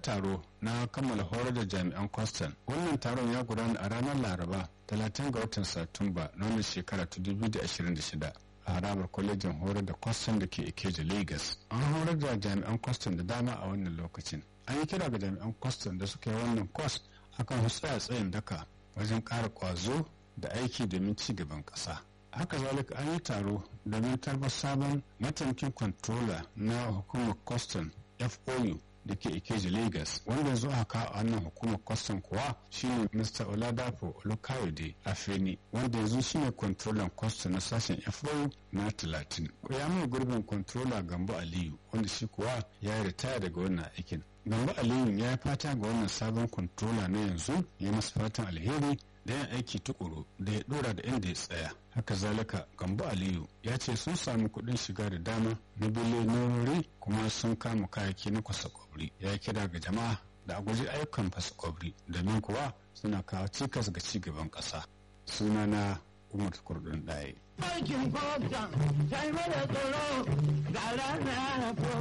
taro na kammala horar da jami'an kwastan wannan taron ya gudana a ranar laraba 30 ga watan satumba na wannan shekara ta 2026 a harabar kwalejin horar da kwastan da ke ikeja lagos an horar da jami'an kwastan da dama a wannan lokacin an yi kira ga jami'an kwastan da suka yi wannan kwas akan tsaya tsayin daka wajen ƙara ƙwazo da aiki domin ci gaban ƙasa haka zalika an yi taro domin tarbar sabon mataimakin controller na hukumar kwastan fou da ke ikeji lagos wanda yanzu aka a wannan hukumar kwastan kuwa shine mr oladapo olukayode afeni wanda yanzu shine controller kwastan na sashen fou na 30 ya mai gurbin controller gambo aliyu wanda shi kuwa ya yi ritaya daga wannan aikin gambo aliyu ya yi fata ga wannan sabon controller na yanzu ya masa fatan alheri da yin aiki tukuru da ya dora da inda ya tsaya haka zalika gambo aliyu ya ce sun samu kuɗin shiga da dama na biliyonorori kuma sun kama kayayyaki na kwasa kwabri ya kira ga jama'a da a guji ayyukan fasa kwabri domin kuwa suna kawo cikas ga ci gaban ƙasa sunana umar kurdun ɗaya Aikin kwamfuta, sai mara tsoro, ga rana